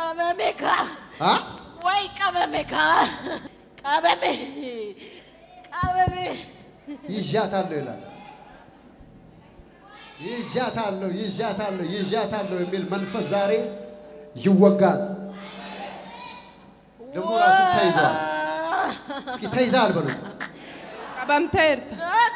ቀመሜካ አ? ወይ ቀመሜካ ቀመሜ ቀመሜ ይዣታለሁ ይላል። ይዣታለሁ ይዣታለሁ ይዣታለሁ የሚል መንፈስ ዛሬ ይወጋል። ደግሞ ራሱ ተይዘዋል። እስኪ ተይዘሃል በሉት። Qabamteerta.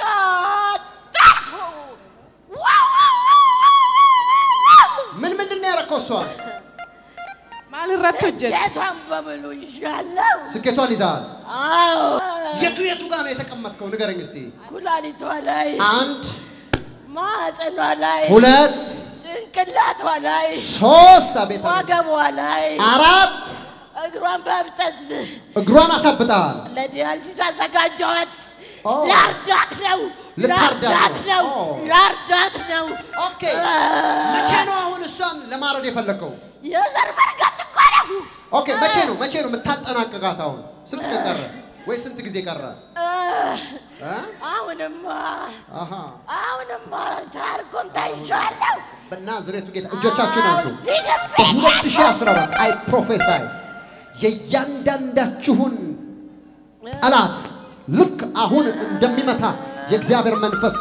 ምን ምንድን ነው ያደረከው? እሷን Maal irratti hojjeta? ጌቷን በሙሉ ይዣለሁ። ስኬቷን ይዘሃል። አዎ የቱ የቱ ጋር ነው የተቀመጥከው? ንገረኝ እስቲ። ኩላሊቷ ላይ፣ አንድ ማህፀኗ ላይ፣ ሁለት ጭንቅላቷ ላይ፣ ሶስት፣ አቤት አቤት፣ ወገቧ ላይ፣ አራት እግሯን በእብጠት እግሯን አሳብጠሃል። ለዲያሊሲስ አዘጋጀኋት። ኦ። ላርዳት ነው ልታርዳት ላርዳት ነው። ነው ኦ። ላርዳት ነው። ኦኬ፣ መቼ ነው አሁን እሷን ለማረድ የፈለግከው? የዘር መርገጥ እኮ ነው። ኦኬ፣ መቼ ነው መቼ ነው የምታጠናቅቃት? አሁን ስንት ቀን ቀረ ወይ ስንት ጊዜ ቀረ? እ? አሁንማ አሃ አሁንማ ታርኩም ተይዣለሁ። በናዝሬቱ ጌታ እጆቻችሁን አንሱ። እዚህ ግቢ በ2014 አይ ፕሮፌሳይ የእያንዳንዳችሁን ጠላት ልክ አሁን እንደሚመታ የእግዚአብሔር መንፈስ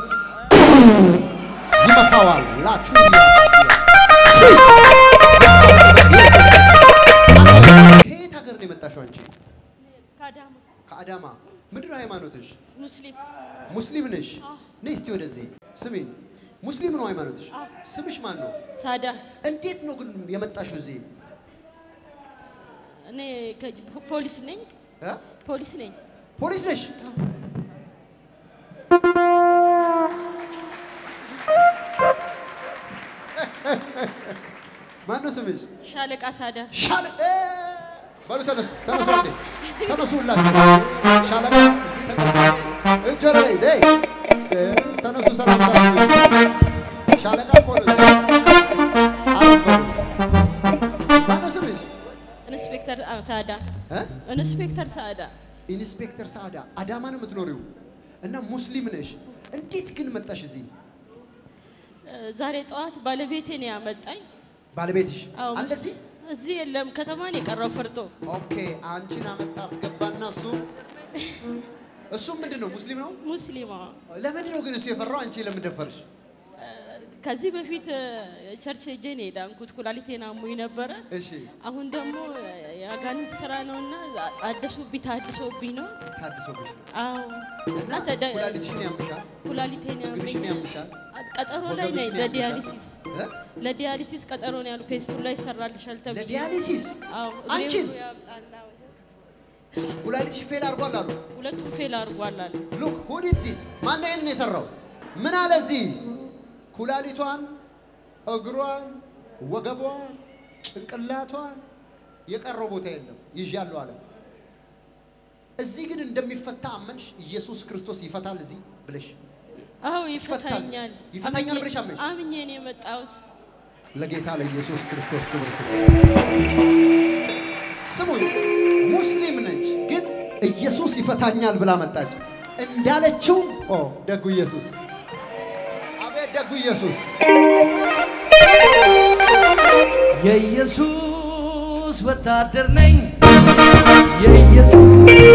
ይመታዋል። ላችሁ ከየት ሀገር ነው የመጣሽው አንቺ? ከአዳማ ከአዳማ። ምንድን ነው ሃይማኖትሽ? ሙስሊም ሙስሊም ነሽ? ነይ እስቲ ወደዚህ ስሚኝ። ሙስሊም ነው ሃይማኖትሽ? ስምሽ ማን ነው? ሳዳ እንዴት ነው ግን የመጣሽው እዚህ? እኔ ከ- ፖሊስ ነኝ እ? ፖሊስ ነኝ ፖሊስ ነሽ? ማን ነው ስምሽ? ሻለቃ ሳዳ ሻለ እ! በሉ ተነሱ፣ ተነሱ አንዴ ተነሱ ሁላችሁ። ሻለቃ እዚህ ተቀመጡ። እጅ ወደ ላይ ዘይ እ፣ ተነሱ ሰላምታ ሻለቃ እኮ ነው እዚህ። አረፍ በሉ። ማን ነው ስምሽ? ኢንስፔክተር አ- ሳዳ እ? ኢንስፔክተር ሳዳ ኢንስፔክተር ሰዓዳ አዳማ ነው የምትኖሪው እና ሙስሊም ነሽ። እንዴት ግን መጣሽ እዚህ? እ፣ ዛሬ ጠዋት ባለቤቴ ነው ያመጣኝ ባለቤትሽ አዎ፣ አለ እዚህ? እዚህ የለም ከተማን የቀረው ፈርቶ ኦኬ፣ አንቺን አመጣ አስገባና እሱ እሱም ምንድን ነው ሙስሊም ነው? ሙስሊማ ለምንድን ነው ግን እሱ የፈራው? አንቺ ለምን ደፈርሽ? ከዚህ በፊት እ፣ ቸርች ሄጄ ነው የዳንኩት ኩላሊቴን አሞኝ ነበረ እሺ፣ አሁን ደግሞ የአጋንንት ስራ ነውና አደሱብኝ ታድሶብኝ ነው ታድሶብሽ ነው አዎ እና እና ተደ- ኩላሊትሽን ያምሻል፣ ኩላሊቴን እግርሽን ያመኛል ያምሻል፣ ቀጠሮ ላይ ነኝ ወገብሽን ለዲያሊሲስ ያምሻል። እ? ለዲያሊሲስ ቀጠሮ ነው ያሉ ፔስቱ ላይ ይሰራልሻል ተብዬ ለዲያሊሲስ አዎ እግሬ አንቺን ሁሉ ያብጣል አዎ። ኩላሊትሽ ፌል አድርጓል አሉ። ሁለቱም ፌል አድርጓል አለ ሉክ ሁድ ዲስ ማነው ይሄንን የሰራው? ምን አለ እዚህ ኩላሊቷን፣ እግሯን፣ ወገቧን፣ ጭንቅላቷን የቀረው ቦታ የለም ይዣለሁ አለ። እዚህ ግን እንደሚፈታ አመንሽ። ኢየሱስ ክርስቶስ ይፈታል እዚህ ብለሽ አዎ ይፈታል። ይፈታኛል ይፈታኛል አምኜ- ብለሽ አመንሽ? አምኜ ነው የመጣሁት ለጌታ ለኢየሱስ ክርስቶስ ክብር ስጡ። ስሙኝ፣ ሙስሊም ነች፣ ግን ኢየሱስ ይፈታኛል ብላ መጣች። እንዳለችው ኦ ደጉ ኢየሱስ፣ አቤት ደጉ ኢየሱስ። የኢየሱስ ወታደር ነኝ የኢየሱስ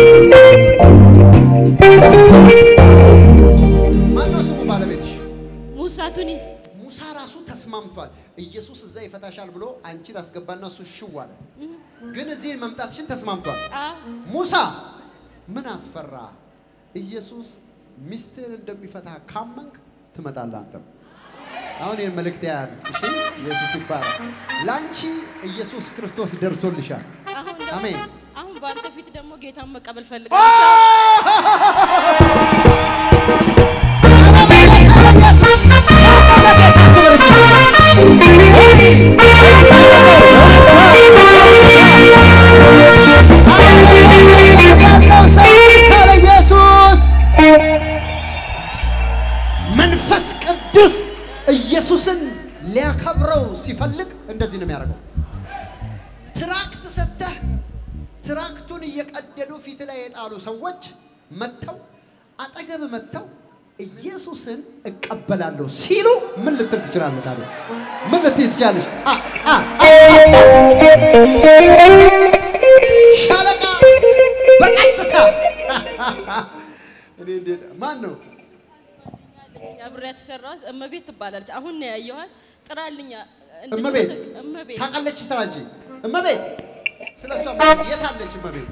ማነው ስሙ ባለቤትሽ? ሙሳቱኒ ሙሳ ራሱ ተስማምቷል። ኢየሱስ እዛ ይፈታሻል ብሎ አንቺን አስገባና እሱ ሽው አለ። ግን እዚህ መምጣትሽን ተስማምቷል። አዎ ሙሳ ምን አስፈራ? ኢየሱስ ሚስትህን እንደሚፈታ ካመንክ ትመጣለህ አንተም። አሁን ይህን መልእክት ያህል እሺ፣ ኢየሱስ ይባላል። ለአንቺ ኢየሱስ ክርስቶስ ደርሶልሻል። አሁን ደግሞ- አሜን። አሁን በአንተ ፊት ደግሞ ጌታን መቀበል ፈልጋለሁ ኢየሱስ መንፈስ ቅዱስ ኢየሱስን ሊያከብረው ሲፈልግ እንደዚህ ነው የሚያደርገው። ትራክት ሰጥተህ ትራክቱን እየቀደዱ ፊት ላይ የጣሉ ሰዎች መጥተው አጠገብ መጥተው ኢየሱስን እቀበላለሁ ሲሉ ምን ልትል ትችላለህ? ታዲያ ምን ልትይ ትችላለሽ? አ አ አ ሻለቃ በቀጥታ እኔ እንዴት ማን ነው? አብሬያት የሰራኋት እመቤት ትባላለች። አሁን ነው ያየኋት። ጥራልኛ እመቤት እመቤት ታውቃለች ስራ እንጂ እመቤት ስለ እሷ የት አለች እመቤት?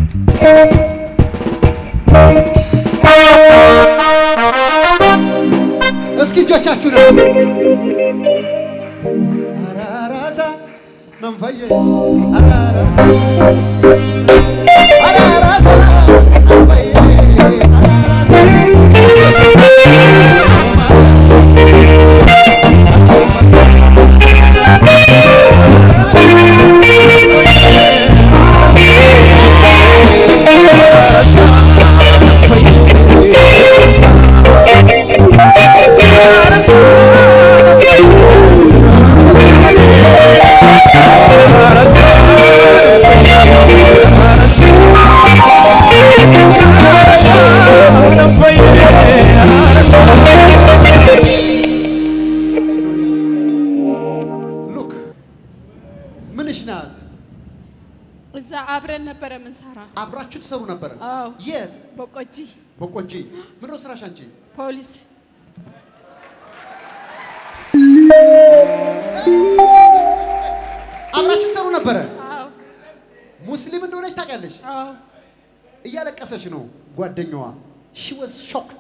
እስኪ እጆቻችሁ ነው አራራሳ መንፈየ አራራሳ አራራሳ መንፈየ አራራሳ ሉክ ምንሽ ናት? እዛ አብረን ነበረ ምንሰራ። አብራችሁ ትሰሩ ነበር? አዎ የት? በቆጂ በቆንጂ ምን ነው ስራሽ አንቺ? ፖሊስ አብራችሁ ትሰሩ ነበረ? አዎ ሙስሊም እንደሆነች ታውቂያለሽ? አዎ እያለቀሰች ነው ጓደኛዋ። ሺ ዋዝ ሾክድ።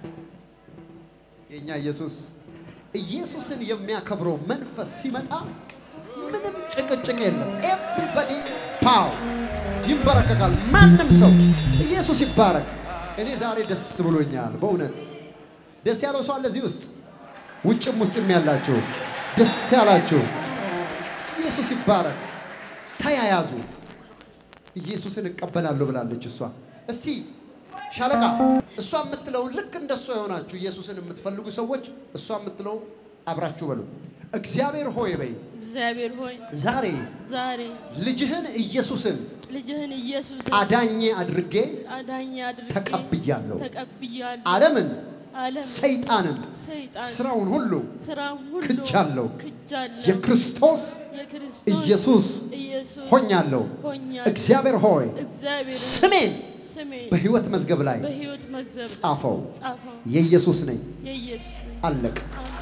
የእኛ ኢየሱስ ኢየሱስን የሚያከብረው መንፈስ ሲመጣ ምንም ጭቅጭቅ የለም። ኤቭሪባዲ ፓው ይንበረከካል። ማንም ሰው ኢየሱስ ይባረክ። እኔ ዛሬ ደስ ብሎኛል በእውነት ደስ ያለው ሰው አለ እዚህ ውስጥ ውጭም ውስጥም ያላችሁ ደስ ያላችሁ ኢየሱስ ይባረክ። ተያያዙ። ኢየሱስን እቀበላለሁ ብላለች እሷ። እስቲ ሻለቃ እሷ የምትለውን ልክ እንደሷ የሆናችሁ ኢየሱስን የምትፈልጉ ሰዎች እሷ የምትለው አብራችሁ በሉ። እግዚአብሔር ሆይ በይ እግዚአብሔር ሆይ ዛሬ ዛሬ ልጅህን ኢየሱስን ልጅህን ኢየሱስ አዳኜ አድርጌ አዳኝ አድርጌ ተቀብያለሁ። ተቀብያለሁ። ዓለምን ዓለም ሰይጣንን ሰይጣን ስራውን ሁሉ ስራን ሁሉ ክጃለሁ። ክጃለሁ። የክርስቶስ የክርስቶስ ኢየሱስ ኢየሱስ ሆኛለሁ። ሆኛለሁ። እግዚአብሔር ሆይ እግዚአብሔር ሆይ ስሜን ስሜን በሕይወት መዝገብ ላይ በሕይወት መዝገብ ጻፈው። ጻፈው። የኢየሱስ ነኝ። የኢየሱስ ነኝ። አለቅ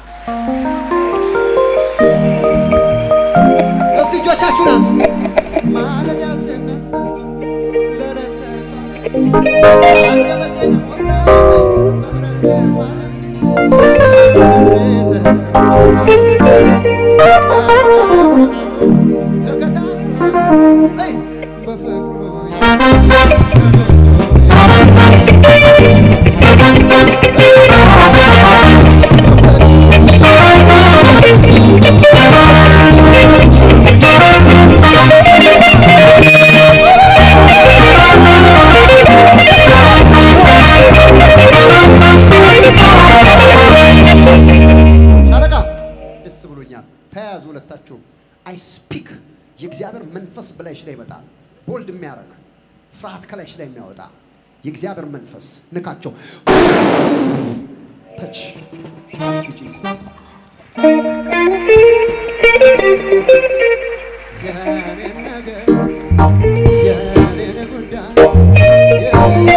እስቲ እጆቻችሁን አንሱ። ማለዳ ስነሳ ለዕለት ተግባሬ አንደበቴን ሞላኝ በምሕረት ዝማሬ። ተከታትሎኝ በፍቅሩ ሻለቃ ደስ ብሎኛል። ተያያዙ ሁለታችሁ። አይ ስፒክ የእግዚአብሔር መንፈስ በላይሽ ላይ ይመጣል። ቦልድ የሚያደርግ ፍርሃት ከላይሽ ላይ የሚያወጣ የእግዚአብሔር መንፈስ ንካቸው። ተች ጂሰስ የኔን ነገር የኔን ጉዳይ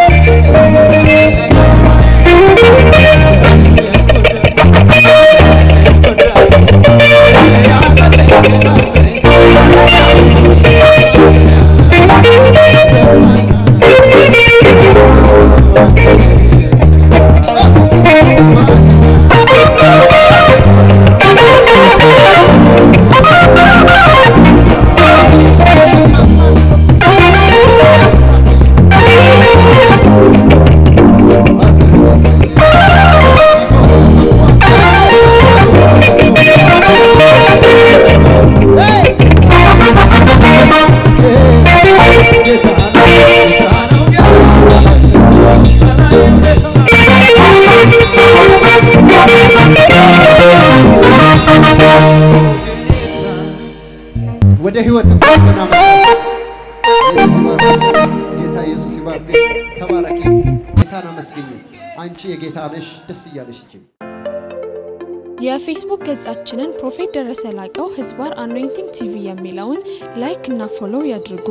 ወደ ህይወት እንደገና መጣ። ኢየሱስ ይባርክ። ጌታ ኢየሱስ ይባርክ። ተባረኪ። ጌታ ጌታን አመስግኝ። አንቺ የጌታ ነሽ። ደስ እያለሽ እጅ የፌስቡክ ገጻችንን ፕሮፌት ደረሰ ላቀው ህዝባር አኖይንቲንግ ቲቪ የሚለውን ላይክ እና ፎሎው ያድርጉ።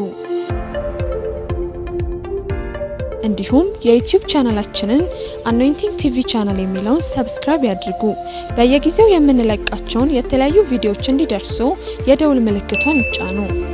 እንዲሁም የዩቲዩብ ቻናላችንን አኖይንቲንግ ቲቪ ቻናል የሚለውን ሰብስክራይብ ያድርጉ። በየጊዜው የምንለቃቸውን የተለያዩ ቪዲዮዎች እንዲደርሱ የደውል ምልክቷን ይጫኑ።